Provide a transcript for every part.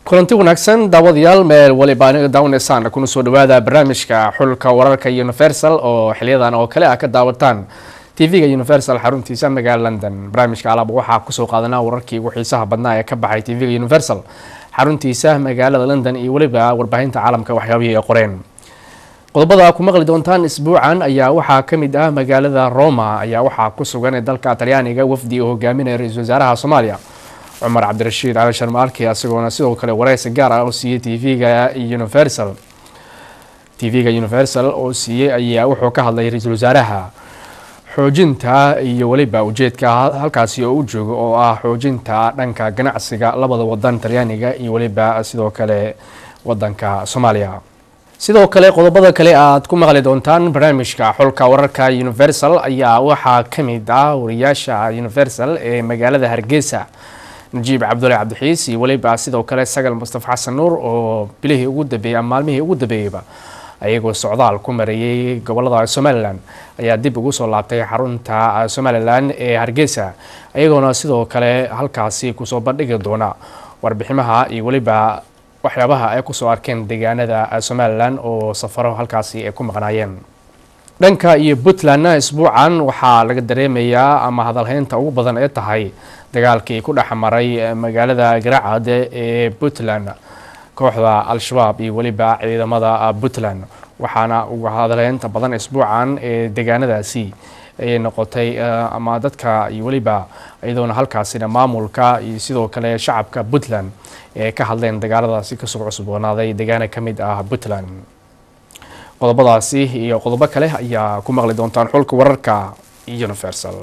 kulanti wanaagsan daawadayaal meel waliba aniga daawaneysaan kuna soo dhawaada barnaamijka xulka wararka universal oo xiliyadan oo kale ah ka daawataan tv-ga universal xaruntiisa magaalada london barnaamijka alaab waxaa kusoo qaadanaa wararkii ugu xiisaha badnaa ee ka baxay tv-ga universal xaruntiisa magaalada london iyo weliba warbaahinta caalamka waxyaabihii ay qoreen qodobada ku maqli doontaan isbuucan ayaa waxaa ka mid ah magaalada roma ayaa waxaa ku sugan ee dalka talyaaniga wafdi uu hogaaminaya ra-iisul wasaaraha soomaaliya cumar cabdirashiid cali sharmaarki isagoona sidoo kale wareysi gaar ah oo siiyey tv-ga universal tv-ga universal oo siiyey ayaa wuxuu ka hadlay ra-iisul wasaaraha xoojinta iyo weliba ujeedka halkaasi oo u joogo oo ah xoojinta dhanka ganacsiga labada wadan talyaaniga iyo weliba sidoo kale wadanka soomaaliya sidoo kale qodobada kale aad ku maqli doontaan barnaamijka xulka wararka universal ayaa waxaa ka mid ah wariyaasha universal ee magaalada hargeysa najiib cabdulle cabdixiis iyo weliba sidoo kale sagal mustafa xasan nuur oo bilihii ugu dambeeyey ama maalmihii ugu dambeeyeyba ayagoo socdaal ku mareeyey gobolada somalilan ayaa dib ugu soo laabtay xarunta somalilan ee hargeysa ayagoona sidoo kale halkaasi kusoo bandhigi doona warbiximaha iyo weliba waxyaabaha ay kusoo arkeen deegaanada somalilan oo safaro halkaasi ay ku maqnaayeen dhanka iyo puntlandna isbuucan waxaa laga dareemayaa ama hadalhaynta ugu badan ee tahay dagaalkii ku dhex maray magaalada garaacad ee puntland kooxda al-shabaab iyo weliba ciidamada puntland waxaana uga hadalhaynta badan isbuucan ee deegaanadaasi ay noqotay ama dadka iyo weliba iyadoona halkaasina maamulka iyo sidoo kale shacabka puntland ee ka hadleen dagaaladaasi kasoo cusboonaaday deegaana ka mid ah puntland qodobadaasi iyo qodobo kale ayaa ku maqli doontaan xulka wararka universal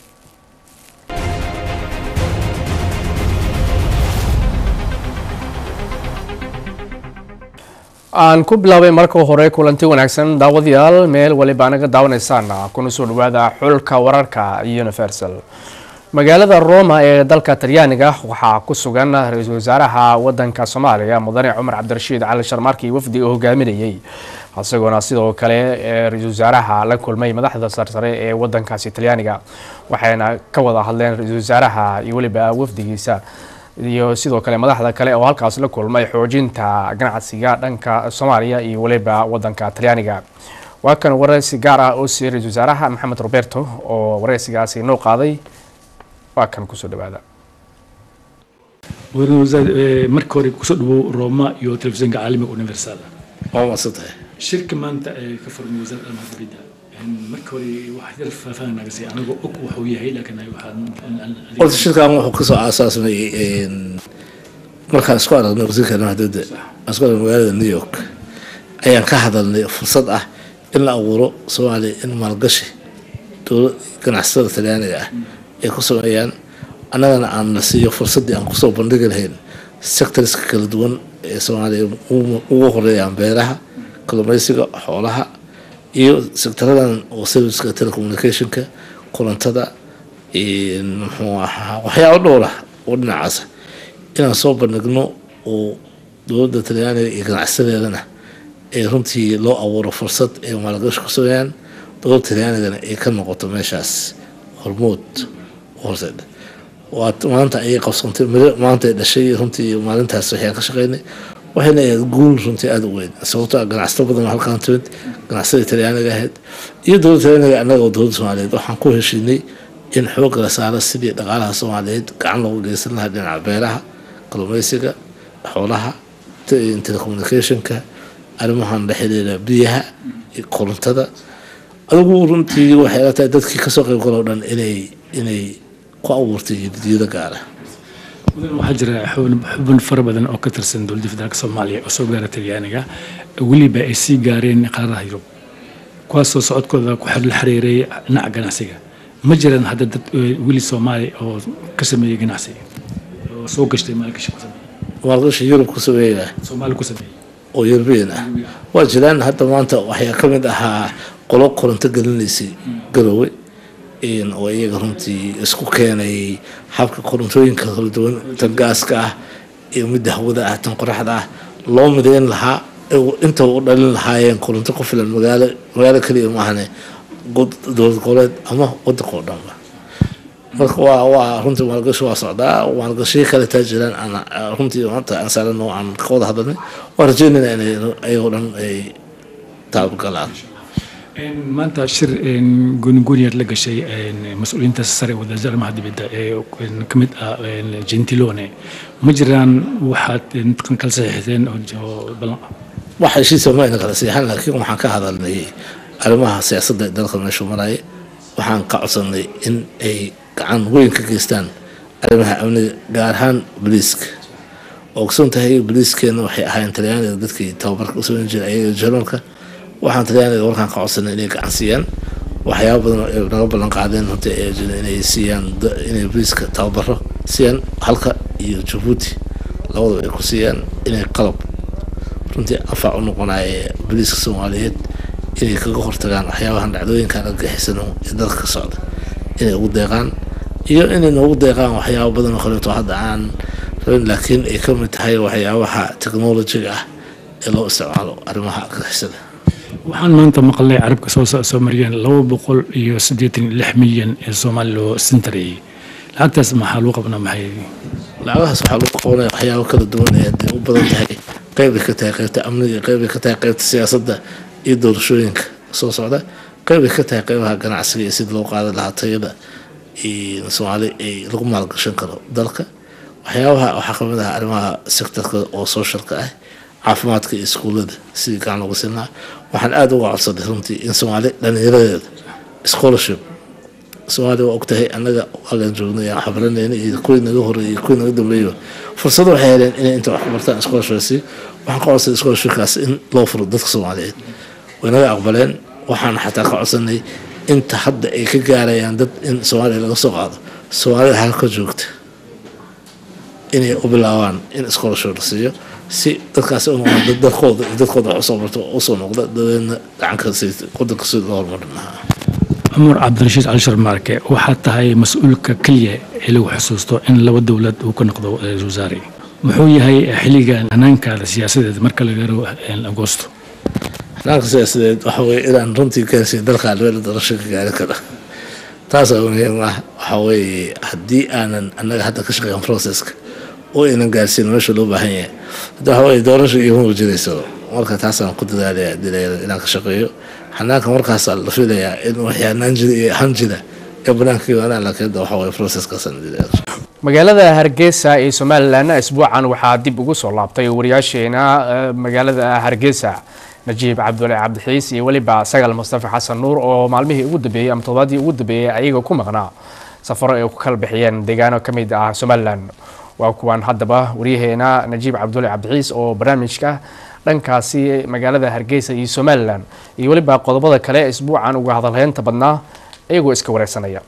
aan ku bilaabay marka hore kulanti wanaagsan daawadayaal meel waliba anaga daawanaysaan kuna soo dhawaada xulka wararka universal magaalada roma ee dalka talyaaniga waxaa ku sugan ra-iisul wasaaraha wadanka soomaaliya mudane cumar cabdirashiid cali sharmaarki wafdi uu hogaaminayey isagoona sidoo kale ra-iisul wasaaraha la kulmay madaxda sarsare ee wadankaasi talyaaniga waxayna ka wada hadleen ra-iisul wasaaraha iyo weliba wafdigiisa iyo sidoo kale madaxda kale oo halkaas la kulmay xoojinta ganacsiga dhanka soomaaliya iyo weliba wadanka talyaaniga waa kan wareysi gaar ah oo siiyey ra-isul wasaaraha maxamed roberto oo wareysigaasi noo qaaday waa kan kusoo dhawaada marka hore kusoo dhawow roma iyo telefishinka caalamiga universal waa maadsantahay shirka maanta ee ka furmay wasaaradda arrimaha dibadda marka hore wax yar faahfaahin naga sii anagoo og wuxuu yahay laakiin horta shirkan wuxuu kasoo aasaasmay markaan isku aragnay wasiirka arrimaha dibadda aan isku aragnay magaalada new york ayaan ka hadalnay fursad ah in la abuuro soomaaliya in maalgashi dowlad ganacsatada talyaaniga ah ay ku sameeyaan annagana aan la siiyo fursaddii aan kusoo bandhigi lahayn sectorska kala duwan ee soomaaliya ugu horeeyaan beeraha kalluumeysiga xoolaha iyo sectaradan oo serviceka telecommunicationka kulantada muxuu ahaa waxyaaba dhowr ah oo dhinacaasa inaan soo bandhigno oo dowladda talyaaniga iyo ganacsadeedana ee runtii loo abuuro fursad ay maalgashi ku sameeyaan dowladda talyaanigana ay ka noqoto meeshaas hormood horseedha waa maanta ayay qabsantay maanta ay dhashay runtii maalintaas waxyaan ka shaqeynay waxayna ahayd guul runtii aada u weyn sababto a ganacsato badan oo halkaan timid ganacsatada talyaaniga ahayd iyo dowladda talyaaniga annaga oo dowladda soomaaliyeed waxaan ku heshiinay in xoogga la saaro sidii dhaqaalaha soomaaliyeed gacan loogu geysan lahaa dhinaca beeraha kalluumeysiga xoolaha telecommunicationka arrimahan la xiriira biyaha iyo korontada adigu runtii waxay la tahay dadkii kasoo qayb galoo dhan inay inay ku abuurtay jidiyada gaara waxaa jira xubin fara badan oo ka tirsan dowladda federaalk soomaaliya oo soo gaara talyaaniga weliba ay sii gaareen qaaradaha yurub kuwaasoo socodkooda ku la xiriiray dhinaca ganacsiga ma jiraan hadda dad weli soomaali oo ka sameeyey ganacsi oo soo gashtay maalgashi ku sameeyey maalgashi yurub ku sameeya soomaali ku sameeyey oo yurubiyan ah waa jiraan hadda maanta waxyaa ka mid ahaa qolo koronto gelinaysay garowe oo iyaga runtii isku keenay habka korontooyinka kala duwan tan gaaska ah iyo midda hawada ah tan qoraxda ah loo mideyn lahaa inta u dhalin lahaayeen koronto ku filan magaalo magaalo keliya maahane dowlad goboleed ama wadanka oo dhanba marka waa waa runtii maalgashi waa socdaa maalgashiyo kale taa jiraan aan runtii maanta aan saarano aan ka wada hadalnay waan rajeynayna inay ayagoo dhan ay taabagalaan maanta shir goonigooniyaad la gashay mas-uuliyiinta sare wadaarada arrimaha dibadda ee ka mid ah gentilone ma jiraan waxaad kala saxiixdeen oo ballan ah wax heshiisa ma ayna kala siixan laakiin waxaan ka hadalnay arrimaha siyaasadda ee dalka meeshu maraya waxaan ka codsanay in ay gacan weyn ka geystaan arrimaha amniga gaar ahaan boliiska oo ogsoon tahay boliiskeena waxay ahaayeen talyaaniga dadkii tababarka u samayn jiray ayaga jarmalka waxaan talyaaniga warkaan ka codsanay inay gacan siiyaan waxyaaba badan ay naga ballan qaadeen runtii ay jireen inay siiyaan inay boliiska tababaro siiyaan halka iyo jabuuti labadaba ay ku siiyaan inay qalab runtii anfac u noqonaya boliiska soomaaliyeed inay kaga hortagaan waxyaabahan dhacdooyinkan argixisano ee dalka ka socda inay ugu deeqaan iyo inay noogu deeqaan waxyaaba badan oo kaleeto hadda aan rabin laakiin ay ka mid tahay waxyaabaha technolojiga ah ee loo isticmaalo arrimaha argixisada waxaan maanta maqlay carabka soo soo mariyeen laba boqol iyo siddeetan iyo lix milyan ee soomaali loo sintareeyey lacagtaas maxaa lagu qabnaa maxay lacagahaas waxaa lagu qabanaya waxyaabo kala duwan ee hadday u badan tahay qeybay ka tahay qeybta amniga qeybay ka tahay qeybta siyaasadda iyo doorashooyinka soo socda qeybay ka tahay qeybaha ganacsiga iyo sida loo qaadan lahaa tayada soomaali ay lagu maalgashan karo dalka waxyaabaha waxaa kamid ah arrimaha sectorka oo socialka ah caafimaadka iyo iskuullada sidii gacan loogu siinaa waxaan aada uga codsaday runtii in soomaali dhalinyaradeeda scholarship soomaaliya waa ogtahay annaga waagaan joognay aan xabaranayna iyo kuwii naga horeeyay iyo kuwii naga dambeeyaba fursado waxay heleen inay inta wax ku bartaan scholarshipsi waxaan ka codsaday scholarshipkaas in loo furo dadka soomaaliyeed way naga aqbaleen waxaan xataa ka codsanay inta hadda ay ka gaarayaan dad in soomaaliya laga soo qaado soomaalida halka joogta inay u bilaabaan in scholarship la siiyo si dadkaas u noqdaan dad dalkooda iyo dadkooda wax usoo barto usoo noqda dabeedna gacanka si wadanka sida loo horumarin lahaa cumar cabdirashiid cali sharmaarke waxaad tahay mas-uulka keliya ee lagu xusuusto in laba dowlad uu ka noqdo ra-iisul wasaare muxuu yahay xilligan hanaankaada siyaasadeed marka la gaaro agoosto hanaanka siyaasadeed waxa weye inaan runtii gaarsiin dalka albeela doorasho ka gaari kara taasaa muhiim ah waxa weeye haddii aanan annaga hadda ka shaqeyn processka oo aynan gaarsiin meesha loo baahan yahay hadda waxa weye doorasho igama wajirayso marka taasaan ku dadaalaya dilayada inaan ka shaqeeyo hanaanka markaasaa la filayaa in waxii hanaan jira iyo ahaan jira ee banaanka yimaadaan laakiin hadda waxa weye processkaasaan dilaya magaalada hargeysa ee somalilan isbuucan waxaa dib ugu soo laabtay wariyaasheena magaalada hargeysa najiib cabdulle cabdixiis iyo weliba sagal mustafa xasan nuur oo maalmihii ugu dambeeyey ama toddobaadii ugu dambeeyey ayaga ku maqnaa safaro ay ku kala bixiyeen deegaano ka mid ah somalilan waa kuwan haddaba waryaheena najiib cabdulle cabdixiis oo barnaamijka dhankaasi magaalada hargeysa iyo somalilan iyo weliba qodobada kale isbuucan uga hadalheynta badnaa iyagoo iska wareysanaya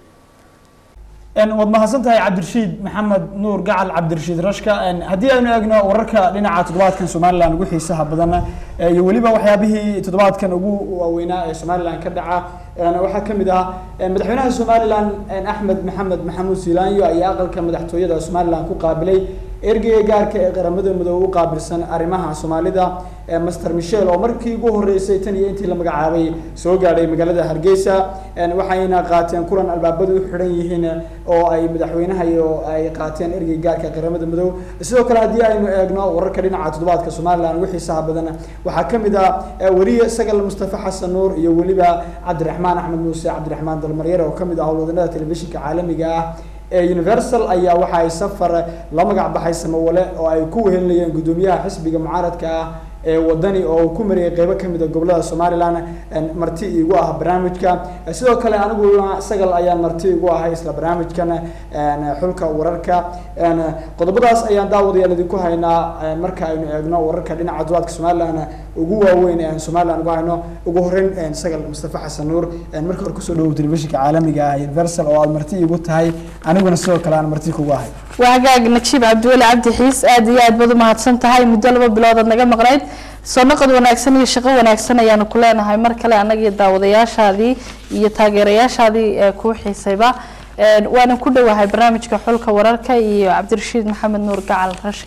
waad mahadsan tahay cabdirashiid maxamed nuur gacal cabdirashiid rashka haddii aynu eegno wararka dhinaca toddobaadkan somalilan ugu xiisaha badan iyo weliba waxyaabihii toddobaadkan ugu waaweynaa ee somalilan ka dhaca waxaa ka mid ah madaxweynaha somalilan axmed maxamed maxamuud siilaanyo ayaa aqalka madaxtooyada somalilan ku qaabilay ergeyga gaarka ee qaramada midoobe u qaabilsan arrimaha soomaalida master michel oo markii ugu horeysay tan iyo intii la magacaabay soo gaadhay magaalada hargeysa waxayna qaateen kulan albaabadu u xidhan yihiin oo ay madaxweynaha iyo ay qaateen ergeyga gaarka qaramada midoobe sidoo kale haddii aynu eegno wararka dhinaca toddobaadka somalilan ugu xiisaha badan waxaa ka mid ah weriye sagal mustafa xasan nuur iyo weliba cabdiraxmaan axmed muuse cabdiraxmaan dalmaryare oo ka mid ah howlwadanada telefishinka caalamiga ah ee universal ayaa waxa ay safar la magac baxay samawale oo ay ku wehelinayeen guddoomiyaha xisbiga mucaaradka ah ee wadani oo uu ku mariyay qeybo kamid a gobolada somalilan marti igu ah barnaamijka sidoo kale aniguna sagal ayaan marti igu ahay isla barnaamijkan xulka wararka qodobadaas ayaan daawadayaal idinku haynaa marka aynu eegno wararka dhinaca duwaadka somalilan ugu waaweyn ee aan somalilan ugu hayno ugu horeyn sagal mustafa xasan nuur marka hore kusoo dhawow telefishinka caalamiga ah universal oo aad marti igu tahay aniguna sidoo kale aan marti kugu ahay waa hagaag najiib cabdiweli cabdi xiis aad iyo aad baad u mahadsan tahay muddo laba biloodaad naga maqnayd soo noqod wanaagsan iyo shaqo wanaagsan ayaanu ku leenahay mar kale anagii daawadayaashaadii iyo taageerayaashaadii ee kuu xiisayba waanan ku dhowahay barnaamijka xulka wararka iyo cabdirashiid maxamed nuur gacal rashka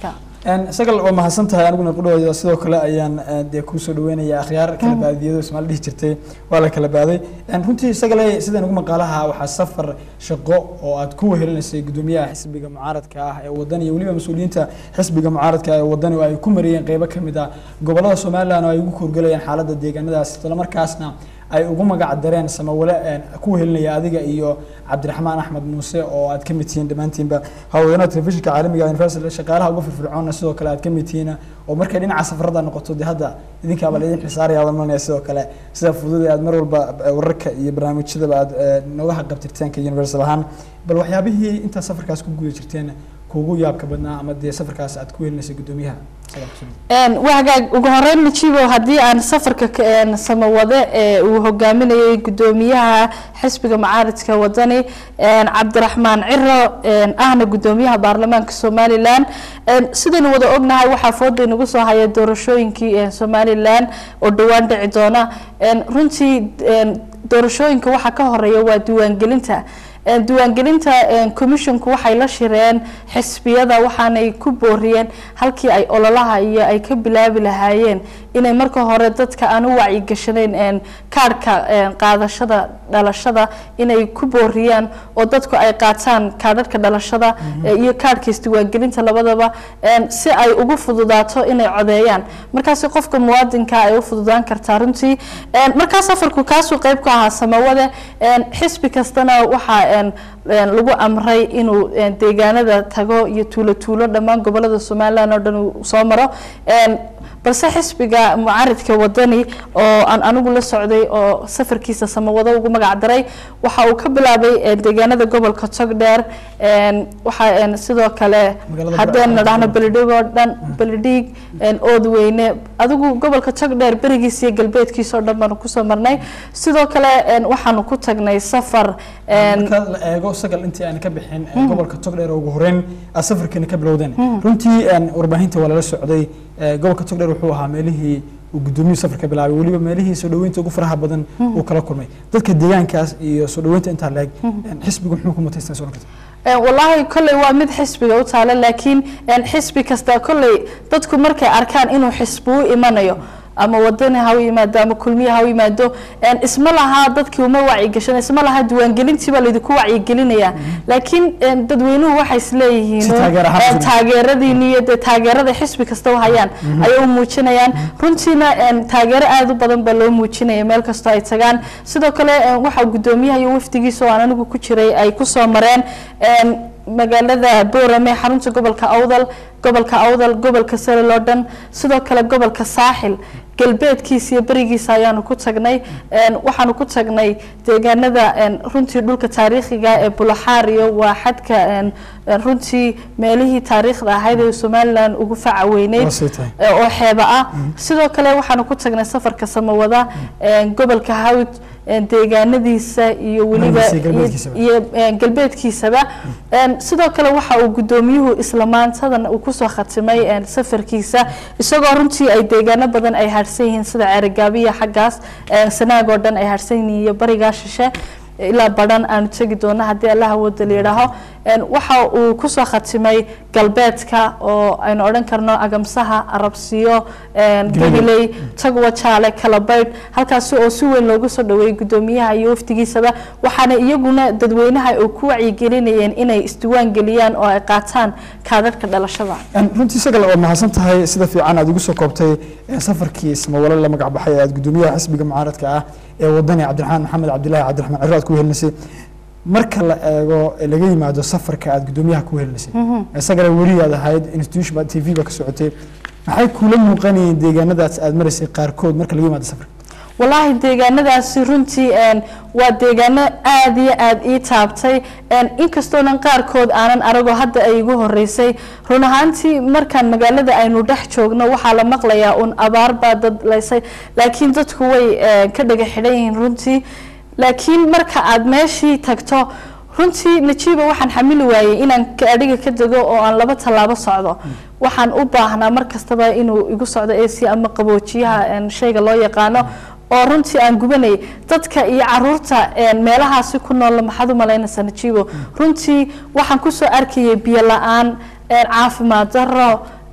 sagal waa mahadsan tahay aniguna qudhawada sidoo kale ayaan eh, dee kusoo dhaweynaya akhyaar kala baadiyado ismaal dhihi jirtay waa la kala baaday En, runtii sagale sidaan ugu maqaalaha waxaa safar shaqo oo aad ku wehelinaysay gudoomiyaha xisbiga mucaaradka ah ee wadan iyo weliba mas-uuliyiinta xisbiga mucaaradka ee wadani oo ay ku mariyeen qeybo ka mid ah gobolada somalilan oo ay ugu korgelayaan xaaladda deegaanadaas islamarkaasna ay ugu magac dareen samawale een, ku wehelinaya adiga iyo cabdiraxmaan axmed muuse oo aad ka mid tihiin dhammaantiinba haweenada telefishinka caalamiga universal shaqaalaha ugu firfircoona sidoo kale aad ka mid tihiin oo markay dhinaca safarada noqoto dee hadda idinkaaba laidin xisaaraya adan malanaya sidoo kale sida fudud ee aad mar walba eh, wararka iyo barnaamijyadaba aad eh, nooga haqabtirteen ka universal ahaan bal waxyaabihii intaa safarkaas ku guda jirteen kuugu yaabka badnaa ama dee safarkaas aad ku helinaysay gudoomiyaha Sagal Xuseen. Een, waa hagaag ugu horeyn najibo haddii aan safarka ka- een, samawade ee uu hogaaminayay gudoomiyaha xisbiga mucaaradka wadani een, cabdiraxmaan ciro een, ahna gudoomiyaha baarlamaanka somalilan een, sidaynu wada ognahay waxaa fooda inagu soo haya doorashooyinkii een, somalilan oo dhowaan dhici doona een, runtii een, doorashooyinka waxaa ka horeeya waa diiwaangelinta Een, diiwaangelinta een, commissionku waxay la shireen xisbiyada waxaanay ku booriyeen halkii ay ololaha iyo ay ka bilaabi lahaayeen inay marka hore dadka aan u wacyigashanayn een, kaadhka een, qaadashada dhalashada inay ku booriyaan oo dadku ay qaataan kaadhadhka dhalashada ee, iyo kaadhka isdiiwaangelinta labadaba een, si ay ugu fududaato inay codeeyaan markaasi qofka muwaadinka ay u fududaan kartaa runtii Een, markaa safarku kaasuu qeyb ka ahaa samawade een, xisbi kastana waxaa een, een, lagu amray inuu een, deegaanada tago iyo tuulo tuulo dhammaan gobolada somalilan oo dhan uu soo maro Een, balse xisbiga mucaaridka wadani oo aan anigu la socday oo safarkiisa samawado ugu magac daray waxa uu ka bilaabay een, deegaanada gobolka togdheer een, waxa een, sidoo kale Magaalada haddeen Burco. dhahno beledhig oo dhan beledhig een, oodweyne adigu gobolka togdheer berigiisa iyo galbeedkiisa oo dhan baanu kusoo marnay sidoo kale een, waxaanu ku tagnay safar een, marka la eego sagal intii aan ka bixin ee gobolka togdheer oo ugu horeyn aad safarkeena ka bilowdeen runtii een, warbaahinta waa lala socday ee, gobolka togdheer wuxuu ahaa meelihii uu gudoomiyuhu safar ka bilaabay weliba meelihii soo dhaweynta ugu faraha badan uu kala kulmay dadka deegaankaas iyo soo dhaweynta intaa leeg xisbigu muxuu ku mutaystaa soo noqotay Een, wallaahi kolley waa mid xisbiga u taala laakiin een, xisbi kasta kolley dadku markay arkaan inuu xisbi u imanayo ama wadani ha u yimaado ama kulmiye ha u yimaado een, isma laha dadkii uma wacyigashan isma laha diiwaangelintii baa laydinku wacyigelinaya laakiin een, dadweynuhu waxay isleeyihiin Si uun, taageer ahaan een, u taageeradiini iyo dee taageerada xisbi kasta u hayaan ayay u muujinayaan runtiina een, taageero aada u badan baa loo muujinaya meel kastoo ay tagaan sidoo kale een, waxaa gudoomiyaha iyo wafdigiisa oo aan anigu ku jiray ay kusoo mareen een, magaalada boorame xarunta gobolka awdal gobolka awdal gobolka salil oo dhan sidoo kale gobolka saaxil galbeedkiisa iyo berigiisa ayaanu ku tagnay Een, waxaanu ku tagnay deegaanada een, runtii dhulka taariikhiga ee bulaxaar iyo waa xadka een, een, runtii meelihii taariikhda ahayd ee somalilan ugu faca weyneyd Waa sii tahay. ee oo xeeba ah sidoo kale waxaanu ku tagnay safarka samawada een, gobolka hawd een, deegaanadiisa iyo weliba Galbeedkiisa iyo galbeedkiisaba. iyo een, galbeedkiisaba Een, sidoo kale waxa uu gudoomiyuhu isla maantadan uu kusoo khatimay een, safarkiisa isagoo runtii ay deegaano badan ay harsan yihiin sida ceerigaabiya xaggaas een, sanaag oo dhan ay harsan yihiin iyo barigaa shishe ilaa badhan aanu tegi doono haddii allaha wada la yidhaaho Een, waxa uu kusoo khatimay galbeedka oo aynu odhan karno agamsaha arabsiyo een, gabiley tagwa jaale kalabaydh halkaasi oo si weyn loogu soo dhaweeyey gudoomiyaha iyo wafdigiisaba waxaana iyaguna dadweynaha ay ku wacyigelinayeen inay isdiwaan geliyaan oo ay qaataan kaadhadhka dhalashada Een, runtii sagal waa mahadsan tahay sida fiican aad igu soo koobtay ee, safarkii ismawale la magac baxay ee aad gudoomiyaha xisbiga mucaaradka ah ee wadani cabdiraxmaan maxamed cabdilaahi cabdiraxmaan ciro aad ku helinaysay marka la eego ee laga yimaado safarka aad gudoomiyaha ku helinaysay isagana weli aad ahayd institution t v ba ka socotay maxay kula muuqanayeen deegaanadaas aad maraysay qaarkood marka laga yimaado safarka walaahi deegaanadaasi runtii een, waa deegaano aada iyo aada ii taabtay een, inkastoonan qaarkood aanan aragoo hadda ay igu horeysay run ahaantii markaan magaalada aynu dhex joogno waxaa la maqlayaa un abaar baa dad laysay laakiin dadku way een, ka dhaga xidhan yihiin runtii laakiin marka aad meeshii tagto runtii najiiba waxaan xamili waayey inaan ka- adhiga ka dego oo aan laba tallaabo socdo waxaan u baahnaa mar kastaba inuu igu socdo ac ama qaboojiyaha een, shayga loo yaqaano oo runtii aan gubanayay dadka iyo caruurta een, meelahaasi ku nool maxaad u malaynaysaa najiibo runtii waxaan kusoo arkayay biyo la-aan een, caafimaad daro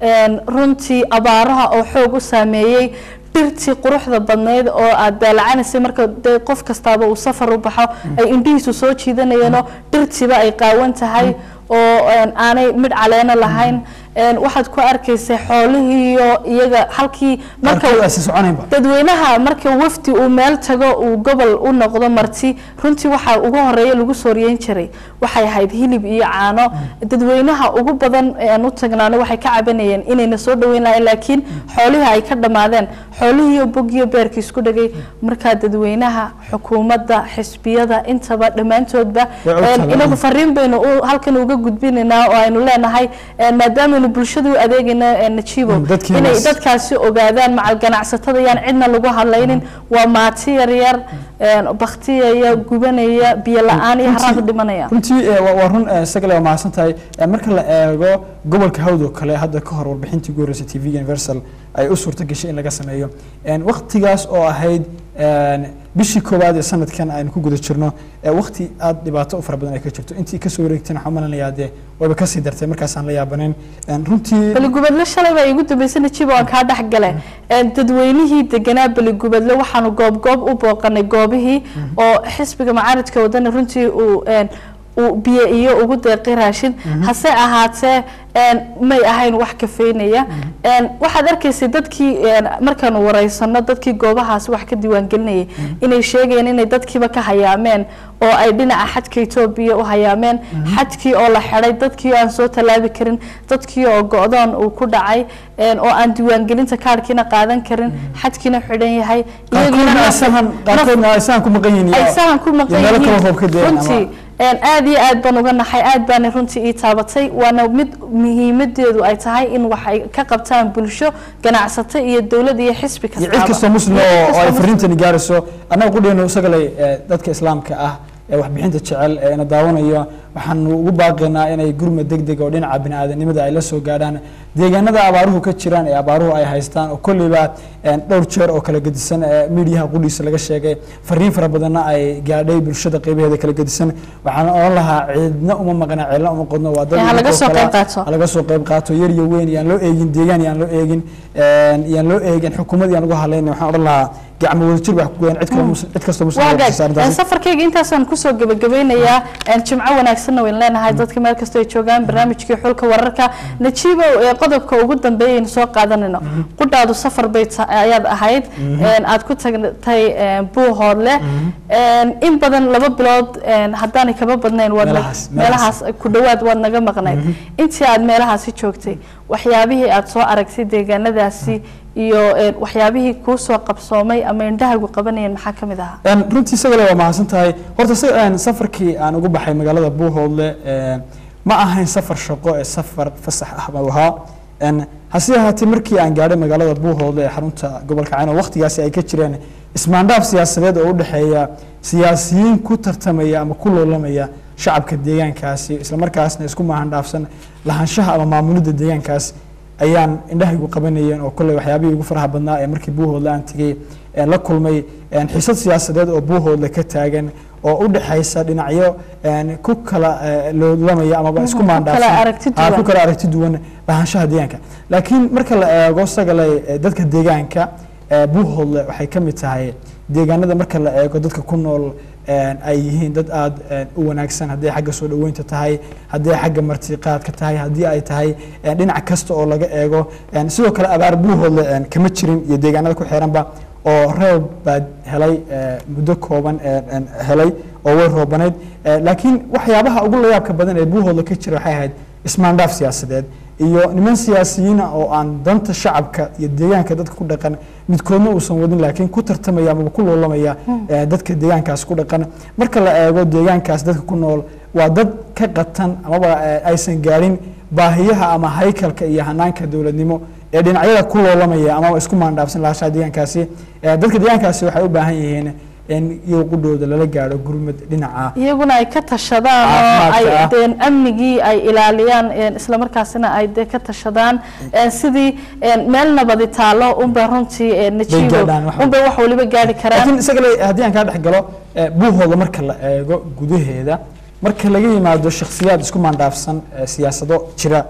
een, runtii abaaraha oo xoog u saameeyey dhirtii quruxda badnayd oo aad daalacanaysay marka dee qof kastaaba uu safar u baxo ay indhihiisu soo jiidanayeenoo dhirtiiba ay qaawan tahay oo een, aanay midh caleeno lahayn een, waxaad ku arkaysay xoolihiiyo iyaga halkii marka qaarkood aysan soconaynba dadweynaha marka wafdi uu meel tago uu gobol u noqdo marti runtii waxaa ugu horeeya lagu sooriyeyn jiray waxay ahayd hilib iyo caano dadweynaha ugu badan ee aan u tagnaano waxay ka cabanayeen inayna soo dhaweyn lahayn laakiin xoolihii ay ka dhammaadeen xoolihiiyo bogiyo beerkii isku dhagay markaa dadweynaha xukuumadda xisbiyada intaba dhammaantoodba Way u een, tagaan. inagu fariin baynu u- halkan uga gudbinaynaa oo aynu leenahay een, maadaamanu bulshada u adeegayno een, najibo Mm, dadkiina inay s- dadkaasi ogaadaan macal ganacsatada yaan cidna lagu hadlaynin waa maati yaryar een, baktiyaya gubanaya biyo la-aan iyo haraaq dhimanaya runtii eh, waa waa run eh, sagale waa mahadsan tahay Eh, marka la eego gobolka hawd oo kale hadda ka hor warbixintii ugu horreysay tv universal ay u suurto gashay in laga sameeyo En, waqtigaas oo ahayd en, bishii koowaad ee sanadkan aynu ku guda jirno eh, waqti aada dhibaato u fara badan ay ka jirto intii kasoo wareegtayna waxaan malinayaa dee wayba kasii dartay markaasaan la yaabanayn En, runtii beligubadle shalay baa igu dambeysay najibo aan kaa dhex gale Een, dadweynihii deganaa beligubadle waxaanu goob goob u booqanay goobihii oo xisbiga macaaridka wadani runtii uu een, uu biyo iyo ugu deeqi raashin hase ahaatee een, may ahayn wax kafeynaya Een, waxaad arkaysay dadkii een, markaanu wareysano dadkii goobahaasi wax ka diiwaangelinayay inay sheegayeen inay dadkiiba ka hayaameen oo ay dhinaca xadka etoobiya u hayaameen xadkii oo la xidhay dadkii oo aan soo tallaabi karin dadkii oo go-doon uu ku dhacay een, oo aan diiwaangelinta kaarhkiina qaadan karin xadkiina xidhan yahay qaarkoodna iyagiina ay sahan qaarkoodna ay sahan ku maqan yihiin ay iyo- sahan ku maqan iyo meelo kale yihiin roob ka da'een ama- runtii een, aad iyo aad baan uga naxay aad baana runtii ii taabatay waana mid muhiimadeedu ay tahay in waxay ka qabtaan bulsho ganacsato iyo dowlad iyo xisbi iyo kastaaba cid kastoo muslim Iyo cid oo oo kastoo ay muslim. fariintani gaarayso annaga qudheenu isagalay eh, dadka islaamka ah ee waxbixinta jecel ee ina daawanayo waxaanu ugu baaqaynaa inay gurmad degdeg oo dhinaca bini'aadanimada ay la soo gaadhaan deegaanada abaaruhu ka jiraan ee abaaruhu ay haystaan oo kolleyba eh, dhowr jeer oo kala gedisan ee miidiyaha qudhiisa laga sheegay fariin fara badanna ay gaadhay bulshada qeybaheeda kala gedisan waxaan oran lahaa ciidna uma maqna ceelna uma qodno waa dad Eh, ha laga idinkoo soo kale qayb qaato. ha laga soo qayb qaato yar iyo weyn yaan loo eegin deegaan yaan loo eegin een, yaan loo eegin xukuumad yaan ugu hadlayna waxaan odhan lahaa gacmo wadajir wax ku goyan cid kale mus- cid kastoo muslim waa oo gaag saaran Een, taasi. safarkayga intaasaan kusoo gebagabeynayaa een, jimco wanaagsanna wayn leenahay dadka meel kastoo ay joogaan barnaamijkii xulka wararka najiibo ee qodobka ugu dambeeya aynu soo qaadanayno qudhaadu safar bay ta- ayaad ahayd een, aad ku tagtay een, buuhoodle een, in badan laba bilood een, haddaanay kaba badnayn waad nag- Meelahaas, meelahaas. meelahaas ku dhowaad waad naga maqnayd intii aad meelahaasi joogtay waxyaabihii aad soo aragtay deegaanadaasi iyo een, waxyaabihii kuu soo qabsoomay ama indhahagu qabanayeen maxaa ka mid ahaa Een, runtii isagale waa mahadsan tahay horta si- een, safarkii aan ugu baxay magaalada buuhoodle een, ma ahayn safar shaqo ee safar fasax ah buu ahaa Een, hase ahaatee markii aan gaadhay magaalada buuhoodle ee xarunta gobolka cayno waqtigaasi ay ka jireen ismaandhaaf siyaasadeed oo u dhexeeya siyaasiyiin ku tartamaya ama ku loolamaya shacabka deegaankaasi islamarkaasna isku mahandhaafsan lahaanshaha ama maamulidda deegaankaas ayaan indhahaygu qabanayeen oo kolley waxyaabihii ugu faraha badnaa ee markii buuhoodle aan tegey ee la kulmay een, xiisad siyaasadeed oo buuhoodle ka taagan oo u dhexaysa dhinacyo een, ku kala eh, loolamaya amaba isku ku kala maandhaafsan aragti Ah, duwan. ku kala aragti duwan lahaanshaha deegaanka laakiin marka la eego sagale eh, dadka deegaanka eh, buuhoodle waxay ka mid tahay deegaanada marka la eego dadka ku nool een, ay yihiin dad aada een, u wanaagsan haddii ay xagga soo dhoweynta tahay haddii ay xagga martiqaadka tahay haddii ay tahay een, dhinac kasta oo laga eego een, sidoo kale abaar buuhoodle een, kama jirin iyo deegaanada ku xiranba oo roob baad helay eh, muddo kooban een, een, helay oo way roobanayd Eh, laakiin waxyaabaha ugu layaabka badan ee buuhoodle ka jira waxay ahayd ismaandhaaf siyaasadeed iyo niman siyaasiyiina oo aan danta shacabka iyo deegaanka dadka ku dhaqan midkoodna uusan wadin laakiin ku tartamaya amaba ku loolamaya eh, dadka deegaankaas ku dhaqan marka la eego deegaankaas dadka ku nool waa dad ka qatan amaba eh, aysan gaadhin baahiyaha ama haykalka iyo hanaanka dowladnimo ee dhinacyada ku loolamaya amaba isku maandhaafsan lahashaha deegaankaasi Eh, dadka deegaankaasi waxay u baahan yihiin in iyagu qudhooda lala gaadho gurmad dhinaca iyaguna ay ka tashadaan oo ay Caafimaadka ah. deen amnigii ay ilaaliyaan een, isla markaasina ay dee ka tashadaan een, sidii een, meel nabadi taalo unbay runtii een, najiibo gaadhaan wax unbay wax waliba gaari karaan laakiin isagale haddii aan kaa dhex galo eh, buuhooda marka la eego gudaheeda marka laga yimaado shakhsiyaad isku maandhaafsan eh, siyaasado jira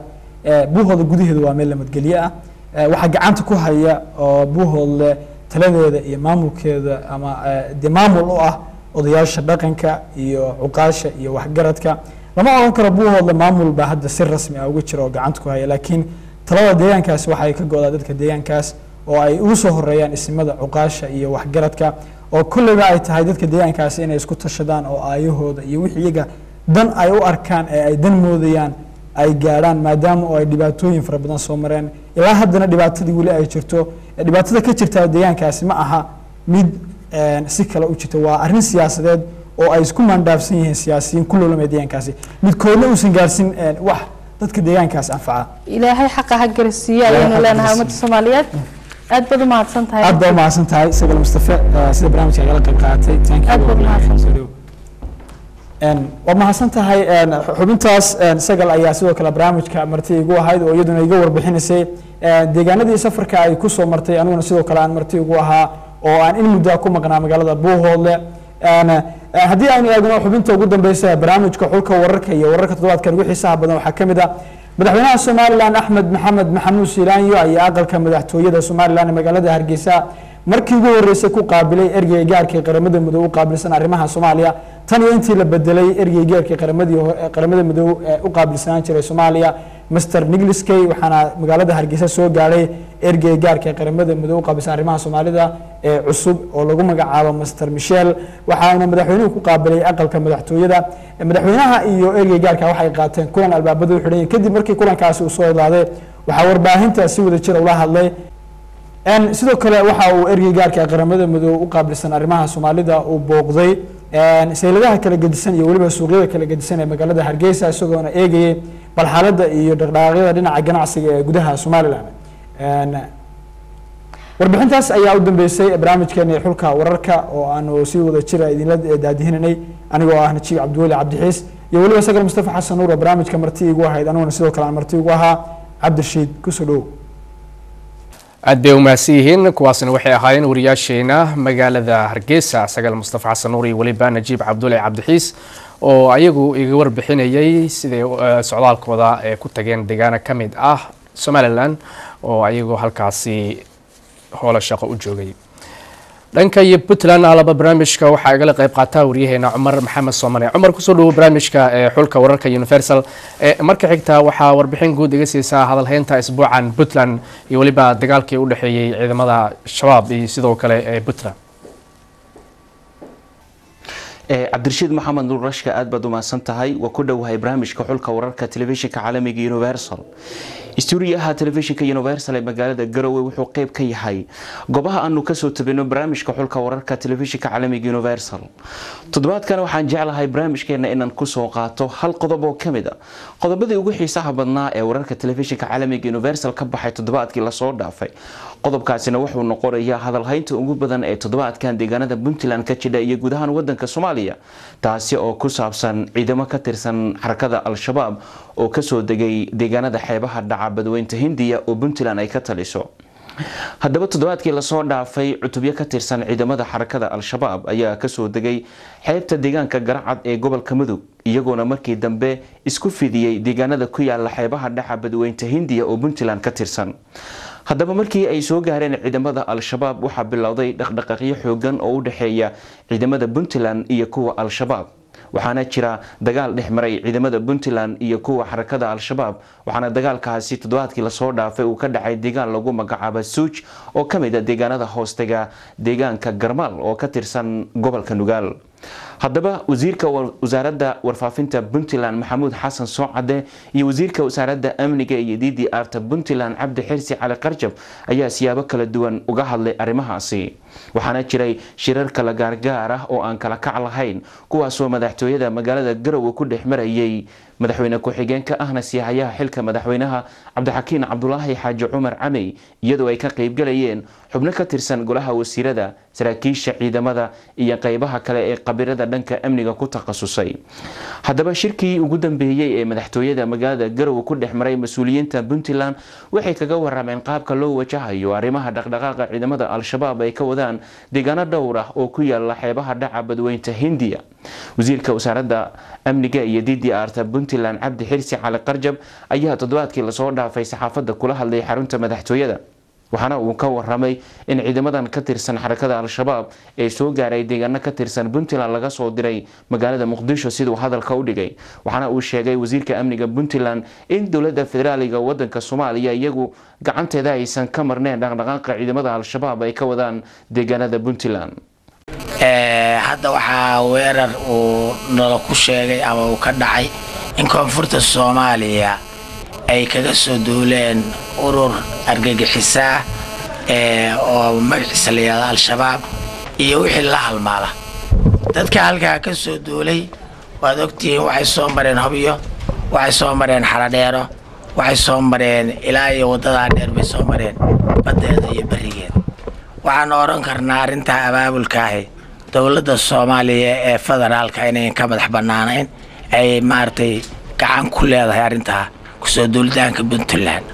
Eh, buuhooda gudaheedu waa meel lamadgelye ah Eh, waxaa gacanta ku haya oo buuhoodle taladeeda iyo maamulkeeda ama eh, dee maamul u ah odayaasha dhaqanka iyo cuqaasha iyo waxgaradka lama odhan karo buuhoodle maamul baa hadda si rasmi ah uga jira oo gacanta ku haya laakiin talada deegaankaas waxay ka go-daa dadka deegaankaas oo ay ugu soo horeeyaan isimada cuqaasha iyo waxgaradka oo kolleyba ay tahay dadka deegaankaasi inay isku tashadaan oo aayahooda iyo wixii iyaga dan ay u arkaan ee ay dan moodayaan ay gaadhaan maadaama oo ay dhibaatooyin fara badan soo mareen ilaa haddana dhibaatadii weli ay jirto Eh, dhibaatada ka jirta deegaankaasi ma aha mid eh, si kale u jirta waa arrin siyaasadeed oo ay isku maandhaafsan yihiin siyaasiyiin ku loolamaya deegaankaasi midkoodna uusan gaarsin eh, wax dadka deegaankaas anfaca ilaahay xaqa ha garsiiyo Ilaahay ayaynu ha leenahay garsiiyo. ummadda soomaaliyeed aad baad u mahadsan tahay aad baa u mahadsan tahay sagal mustafe eh, sida barnaamijka agala qayb qaadatay Thank you. Aad baad u mahadsan Soo dhow. Een, waa mahadsan tahay een, xubintaas een, sagal ayaa sidoo kale barnaamijka marti igu ahayd oo iyaduna iga warbixinaysay een, deegaanadii safarka ay kusoo martay aniguna sidoo kale aan marti igu ahaa oo aan in muddo ah ku maqnaa magaalada buuhoodle Een, eh, haddii aynu eegno xubinta ugu dambeysa ee barnaamijka xulka wararka iyo wararka toddobaadkan ugu xiisaha badan waxaa ka mid ah madaxweynaha somalilan axmed maxamed maxamuud siilaanyo ayaa aqalka madaxtooyada somalilan ee magaalada hargeysa markii ugu horeysay ku qaabilay ergeyga gaarka ee qaramada midoobe u qaabilsan arrimaha soomaaliya tan iyo intii la bedelay ergeyga gaarka ee qaramadii ho- ee qaramada midoobe ee u qaabilsanaan jiray soomaaliya master nigliskey waxaana magaalada hargeysa soo gaadhay ergeyga gaarka ee qaramada midoobe u qaabilsan arrimaha soomaalida ee cusub oo lagu magacaabo master michel waxaana madaxweynuhu ku qaabilay aqalka madaxtooyada madaxweynaha iyo ergeyga gaarka waxay qaateen kulan albaabada u xidhan yihiin kadib markii kulankaasi uu soo idlaaday waxaa warbaahinta si wada jira ula hadlay En sidoo kale waxa uu ergey gaarka ee qaramada midoobe u qaabilsan arrimaha soomaalida uu booqday en sayladaha kala gedisan iyo weliba suuqyada kala gedisan ee magaalada hargeysa isagoona eegayay bal xaaladda iyo dhaqdhaqaaqyada dhinaca ganacsiga ee gudaha somalilan En warbixintaas ayaa u dambeysay barnaamijkeena xulka wararka oo aanu si wada jira idinla daadihinanay anigoo ah najiib cabdiweli cabdixiis iyo weliba sagal mustafa xasan nuur oo barnaamijka marti igu ahayd aniguna sidoo kale aan marti igu ahaa cabdirashiid kusoo dhowow aad bay umahadsan yihiin kuwaasna waxay ahaayeen wariyaasheena magaalada hargeysa sagal mustafa xasan nuur iyo weliba najiib cabdulle cabdixiis oo ayagu iga warbixinayay siday eh, socdaalkooda ee ku tageen deegaano ka mid ah somalilan oo ayagoo halkaasi howlo shaqo u joogay dhanka iyo puntland alaba barnaamijka waxaa igala qayb qaataa waryaheena cumar maxamed soomane cumar kusoo dhawo barnaamijka ee xulka wararka universal ee marka xigta waxaa warbixin guud iga siisaa hadalheynta isbuucan puntland iyo weliba dagaalkii u dhexeeyey ciidamada shabaab iyo sidoo kale ee puntland Eh, cabdirashiid maxamed nuur rashka aad baad u mahadsan tahay waa ku dhowahay barnaamijka xulka wararka telefishinka caalamiga universal stuuriyaha telefishinka universal ee magaalada garowe wuxuu qeyb ka yahay goobaha aanu kasoo tabino barnaamijka xulka wararka telefishinka caalamiga universal toddobaadkan waxaan jeclahay barnaamijkeena inaan kusoo qaato hal qodob oo kamid a qodobadii ugu xiisaha badnaa ee wararka telefishinka caalamiga universal ka baxay toddobaadkii lasoo dhaafay qodobkaasina wuxuu noqonayaa hadalhaynta ugu badan ee toddobaadkan deegaanada puntland ka jidha iyo guud ahaan wadanka soomaaliya taasi oo ku saabsan ciidamo ka tirsan xarakada al-shabaab oo kasoo degay deegaanada xeebaha dhaca badweynta hindiya oo puntland ay ka taliso haddaba toddobaadkii lasoo dhaafay cutubyo ka tirsan ciidamada xarakada al-shabaab ayaa kasoo degay xeebta deegaanka garacad ee gobolka mudug iyagoona markii dambe isku fidiyey deegaanada ku yaala xeebaha dhaca badweynta hindiya oo puntland ka tirsan haddaba markii ay soo gaareen ciidamada al-shabaab waxaa bilowday dhaqdhaqaaqyo xoogan oo u dhexeeya ciidamada puntland iyo kuwa al-shabaab waxaana jira dagaal dhex maray ciidamada puntland iyo kuwa xarakada al-shabaab waxaana dagaalkaasi toddobaadkii lasoo dhaafay uu ka dhacay deegaan lagu magacaabo suuj oo ka mid a deegaanada hoostega deegaanka garmaal oo ka tirsan gobolka nugaal haddaba wasiirka wasaaradda warfaafinta puntland maxamuud xasan soocade iyo wasiirka wasaaradda amniga iyo d d r ta puntland cabdi xirsi cali qarjab ayaa siyaabo kala duwan uga hadlay arrimahaasi waxaana jiray shirar kala gaargaar ah oo aan kala kac lahayn kuwaasoo madaxtooyada magaalada garowe ku dhex marayay madaxweyne ku-xigeenka ahna siyahayaha xilka madaxweynaha cabdixakiin cabdulaahi xaaji cumar camey iyadoo ay ka qeybgalayeen xubno ka tirsan golaha wasiirada saraakiisha ciidamada iyo qeybaha kale ee qabiirada dhanka amniga ku takhasusay haddaba shirkii ugu dambeeyey ee madaxtooyada magaalada garowe ku dhex maray mas-uuliyiinta puntland waxay kaga warameen qaabka loo wajahayo arrimaha dhaqdhaqaaqa ciidamada al-shabaab ay ka wadaan deegaano dhowr ah oo ku yaala xeebaha dhaca badweynta hindiya wasiirka wasaaradda amniga iyo d d r ta puntland cabdi xirsi cali qarjab ayaa toddobaadkii lasoo dhaafay saxaafadda kula hadlay xarunta madaxtooyada waxaana uu ka waramay in ciidamadan ka tirsan xarakada al-shabaab ee soo gaaray deegaano ka tirsan puntland laga soo diray magaalada muqdisho siduu hadalka u dhigay waxaana uu sheegay wasiirka amniga puntland in dowladda federaaliga wadanka soomaaliya iyagu gacanteeda aysan ka marneen dhaqdhaqaaqa ciidamada al-shabaab ay ka wadaan deegaanada puntland hadda waxaa weerar uu nala ku sheegay ama uu ka dhacay in koonfurta soomaaliya ay kaga soo duuleen urur argagixisaa oo magaciisa la yihahdo al-shabaab iyo wixii la halmaala dadka halkaa ka soo duulay waad ogtihiin waxay soo mareen hobyo waxay soo mareen xaradheero waxay soo mareen ilaa iyo waddadaa dheer bay soo mareen baddeeda iyo berrigeeda waxaan odhan karnaa arrintaa abaabulkaahi dowladda soomaaliya ee federaalka inayn ka madax bannaanayn ay maaragtay gacan ku leedahay arrintaa kusoo duulitaanka puntland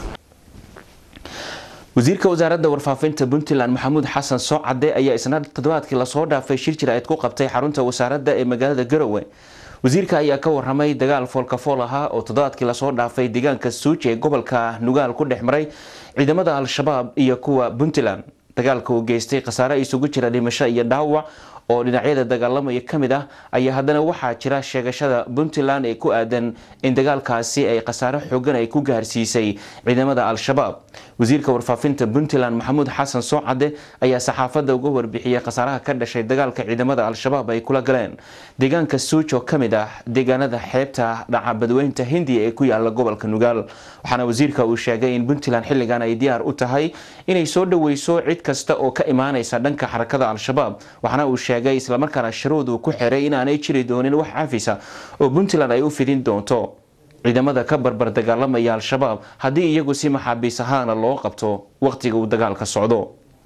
wasiirka wasaaradda warfaafinta puntland maxamuud xasan soocade ayaa isna toddobaadkii lasoo dhaafay shir jira-eed ku qabtay xarunta wasaaradda ee magaalada garowe wasiirka ayaa ka waramay dagaal foolkafool ahaa oo toddobaadkii lasoo dhaafay deegaanka suuji ee gobolka nugaal ku dhex maray ciidamada al-shabaab iyo kuwa puntland dagaalka uu geystay khasaare isugu jira dhimasho iyo dhaawac oo dhinacyada dagaalamaya ka mid ah ayaa haddana waxaa jira sheegashada puntland ee ku aadan in dagaalkaasi ay khasaare xoogan ay ku gaarsiisay ciidamada al-shabaab wasiirka warfaafinta puntland maxamuud xasan soocade ayaa saxaafadda uga warbixiyey khasaaraha ka dhashay dagaalka ciidamada al-shabaab ay kula galeen deegaanka suuj oo kamid ah deegaanada xeebta dhaca badweynta hindiya ee ku yaala gobolka nugaal waxaana wasiirka uu sheegay in puntland xilligan ay diyaar u tahay inay soo dhoweyso cid kasta oo ka imaanaysa dhanka xarakada al-shabaab waxaana uu sheegay islamarkaana sharuud uu ku xiray inaanay jiri doonin wax cafisa oo puntland ay u fidin doonto ciidamada ka barbar dagaalamaya al-shabaab haddii iyagu si maxaabiis ahaana loo qabto waqtiga uu dagaalka socdo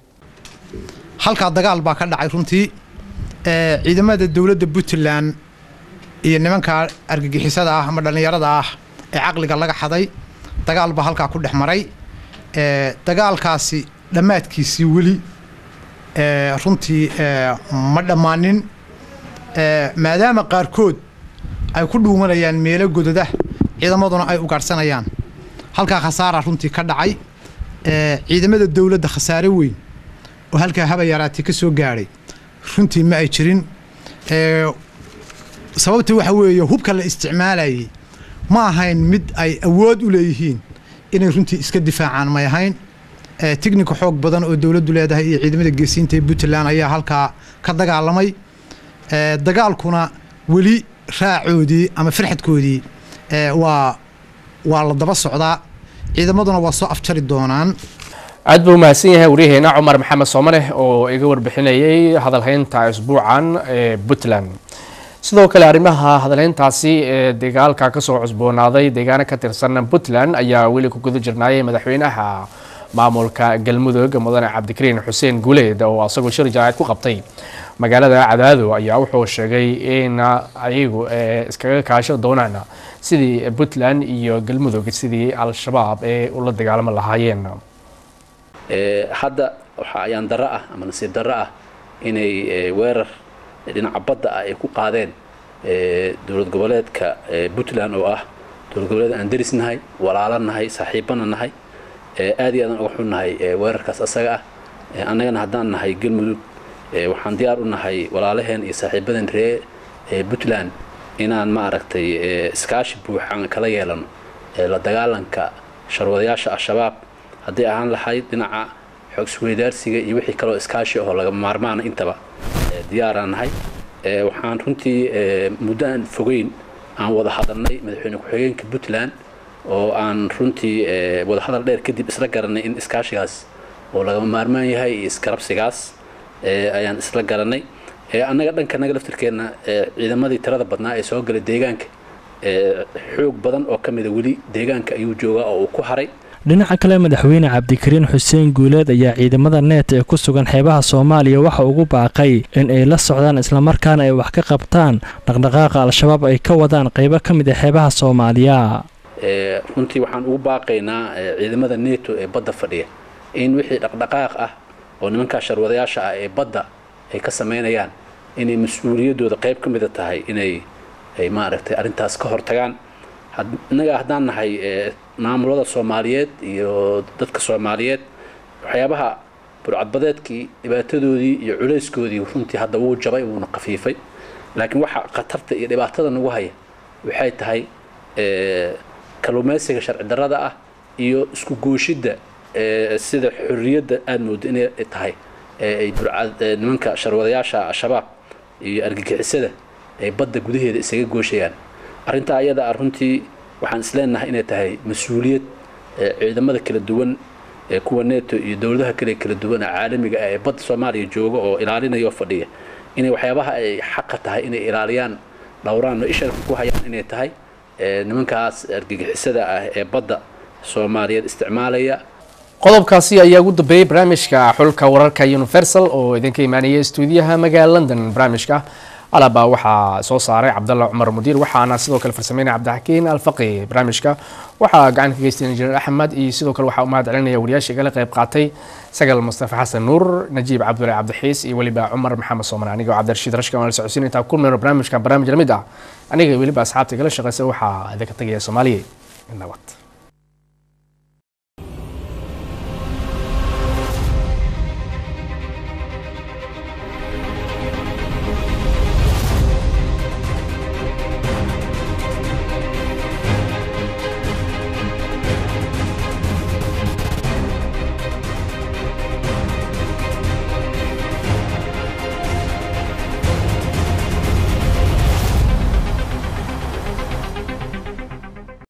halkaa dagaal baa ka dhacay runtii ciidamada dowladda puntland iyo nimanka argagixisada ah ama dhallinyarada ah ee caqliga laga xaday dagaal baa halkaa ku dhex maray dagaalkaasi dhammaadkiisii weli runtii ma dhammaanin maadaama qaarkood ay ku dhuumanayaan meelo gododa ciidamaduna ay ugaadhsanayaan halkaa khasaara runtii ka dhacay ciidamada dowladda khasaare weyn oo halkaa haba yaraatay ka soo gaadhay runtii ma ay jirin sababta waxa weeye hubka la isticmaalayay ma ahayn mid ay awood u leeyihiin inay runtii iska difaacaan may ahayn tignika xoog badan oo dowladdu leedahay iyo ciidamada geesiinta ee puntland ayaa halkaa ka dagaalamay dagaalkuna weli raacoodii ama farxadkoodii waa waa la daba socdaa ciidamaduna waa soo afjari doonaan aad buu mahadsan yahay waryaheena cumar maxamed soomane oo iga warbixinayay hadalhaynta isbuucan ee puntland sidoo kale arrimaha hadalhayntaasi ee dagaalka kasoo cusboonaaday deegaano ka tirsan puntland ayaa weli ku guda jirnaayay madaxweynaha maamulka galmudug mudane cabdikariin xuseen guuleed oo asagoo shir jaaacid ku qabtay magaalada cadaado ayaa wuxuu sheegay in ayagu iskaga kaasho doonaan sidii puntland iyo galmudug sidii al-shabaab ee ula dagaalamo lahaayeen hadda waxa ayaan darro ah ama nasiib darro ah inay weerar dhinaca badda ah ay ku qaadeen dowlad goboleedka puntland oo ah dowlad goboleed aan deris nahay walaalo nahay saaxiibana nahay aad iyo aadaan uga xunnahay weerarkaas asaga ah annagana haddaan nahay galmudug waxaan diyaar u nahay walaalaheen iyo saaxiibadan ree puntland inaan ma aragtay iskaashi buuxan kala yeelano la dagaalanka sharwadayaasha al-shabaab hadday ahaan lahayd dhinaca xoog isweydaarsiga iyo wixii kaloo iskaashi ahoo laga maarmaana intaba diyaaraan nahay waxaan runtii muddo aan fogeyn aan wada hadalnay madaxweyne ku-xigeenka puntland oo aan runtii wadahadal dheer kadib isla garanay in iskaashigaas oo lagama maarmaan yahay iyo iskarabsigaas ayaan isla garanay annaga dhanka naga laftirkeenna ciidamadii tirada badnaa ee soo galay deegaanka xoog badan oo ka mida weli deegaanka ayuu joogaa oo uu ku haray dhinaca kale madaxweyne cabdikariin xuseen guuleed ayaa ciidamada neet ee ku sugan xeebaha soomaaliya waxa ugu baaqay in ay la socdaan islamarkaana ay wax ka qabtaan dhaqdhaqaaqa al-shabaab ay ka wadaan qaybo ka mid a xeebaha soomaaliya runtii waxaan ugu baaqaynaa ciidamada neto ee badda fadhiya in wixii dhaqdhaqaaq ah oo nimankaa sharwadayaasha ah ee badda ay ka samaynayaan inay mas-uuliyaddooda qayb ka mida tahay inay ay maaragtay arrintaas ka hortagaan innaga haddaan nahay maamulada soomaaliyeed iyo dadka soomaaliyeed waxyaabaha burcadbadeedkii dhibaatadoodii iyo culayskoodii runtii hadda wuu jabay wuuna khafiifay laakiin waxa khatarta iyo dhibaatada nagu haya waxay tahay kalluumaysiga sharci darrada ah iyo isku gooshidda sida xorriyadda aada moodo inay tahay ay burcad nimanka sharwadayaasha al-shabaab iyo argagixisada ay badda gudaheeda isaga gooshayaan arrintaa ayada ah runtii waxaan isleenahay inay tahay mas-uuliyad ciidamada kala duwan ee kuwa neto iyo dowladaha kale kala duwan ee caalamiga ah ee badda soomaaliya jooga oo ilaalinaya oo fadhiya inay waxyaabaha ay xaqa tahay inay ilaaliyaan dhowraan oo isharka ku hayaan inay tahay nimankaas argagixisada ah ee badda soomaaliyeed isticmaalaya qodobkaasi ayaa ugu dambeeyey barnaamijka xulka wararka universal oo idinka imaanaya stuudiyaha magaala london barnaamijka alaba waxaa soo saaray cabdalla cumar mudiir waxaana sidoo kale farsameynaya cabdixakiin alfaqi barnaamijka waxaa gacan ka geystay injineer axmed iyo sidoo kale waxaa u mahad celinaya wariyaasha igala qayb qaatay sagal mustafa xasan nuur najiib cabdullahi cabdixiis iyo weliba cumar maxamed sooman aniga cabdirashiid rashka waan la socodsiin intaa kulmayno barnaamijkan barnaamij lamid ah aniga weliba asxaabta igala shaqeysa waxaa idinka tagaya soomaaliya nabad